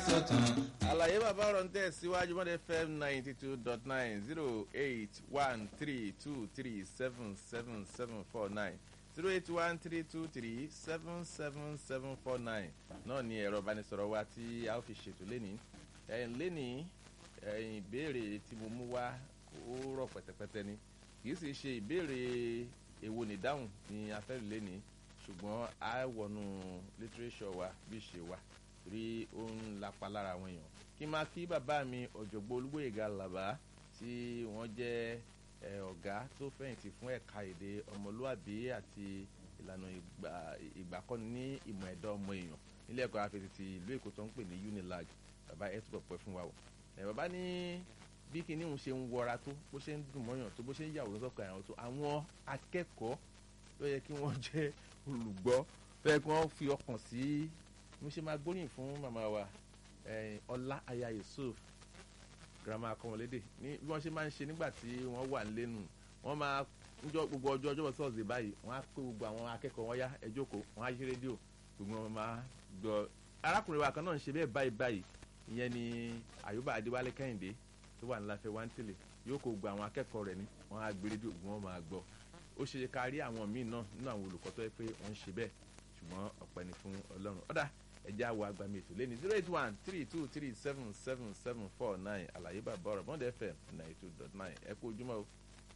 sọ̀tàn. àlàyé bàbá ọ̀rọ̀ ń tẹ̀ síwájú mọ́dẹ fm ninety two dot nine zero eight one three two three seven seven seven four nine zero eight one three two three seven seven seven four nine náà ni ẹ̀rọ ìbánisọ̀rọ̀ wa tí a ó fi ṣètò lénìí ẹ̀yìn lénìí ẹ̀yìn ìbéèrè tí mo mú wá ó rọ̀ pẹ̀tẹ̀pẹ̀tẹ̀ ni kì í sì ṣe ìbéèrè èwo nìdáhùn ni a fẹ́ lò lénìí ṣùgbọ́n a wọnú lítírésọ̀ wa bí ṣe wà rí ó ń lapa lára àwọn èèyàn kí n máa kí bàbá mi ọ̀jọ̀gbọ́n olúgbòyèga làbá tí wọ́n jẹ́ ọ̀gá tó fẹ̀yìntì fún ẹ̀ka èdè ọmọlúàbí àti ìlànà ìgbàkọ́ni ní ìmọ̀ ẹ̀dá ọmọ èèyàn nílé ẹ̀kọ́ afẹ́tì ti ìlú èkó tó ń pè ní unilag bàbá ẹ̀ túbọ̀ pẹ́ fún wa o bàbá ní bí kinní òun ṣe ń wọra tó bó ṣe ń dùn mọ́yàn tó bó ṣe ń yàwòrán sọ́kàn àwọn tó àwọn akẹ́kọ̀ọ́ tó yẹ kí wọ́n jẹ́ olùgbọ́ tó yẹ kí wọ́n fi ọkàn sí mo ṣe máa gbóríyìn fún màmá wa ọlá aya yusuf girama akọmọlédè ní bí wọ́n ṣe máa ń ṣe nígbà tí wọ́n wà lẹ́nu wọ́n máa njọ gbogbo ọjọ́ ọjọ́ sọ́ọ̀sì báyìí wọ́n á pé gbogbo àwọn akẹ́kọ̀ọ́ wọn yá ẹ jókòó wọ́n á yí rédíò gbogbo wọn máa gbọ́ arákùnrin wa kan náà ń ṣe bẹ́ẹ̀ báyìí báyìí ìyẹn ni àyùbá adéwálé kẹ́hìndé tó wà níláfẹ́ wá ń tẹ̀lé yóò kó gbogbo àwọn akẹ́kọ̀ọ́ rẹ̀ ní wọ́n á gbé rédíò gbogbo wọn máa gbọ́ ó ṣe ká rí àwọn míì náà nínú àwọn olùkọ́ tó yẹ pé wọ́n ń ṣe bẹ́ẹ̀ ṣùgbọ́n ọ̀pẹ ni fún ọlọ́run ọ̀dà ẹja wo agbami ètò lẹ́ni zero eight one three two three seven seven seven four nine àlàyé bàbá ọ̀rọ̀ bọ́ndẹ̀ fm ninety two dot nine ẹ kú ojúmọ́ o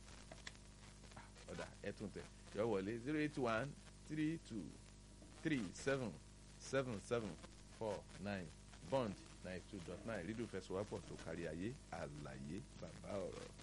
ọ̀dà ẹ tún tẹ̀ yọ wọlé zero eight one three two three seven seven seven four nine bond ninety two dot nine rídùú fẹsọ̀wápọ̀ tó kárí ayé àlàyé bàbá ọ̀rọ̀.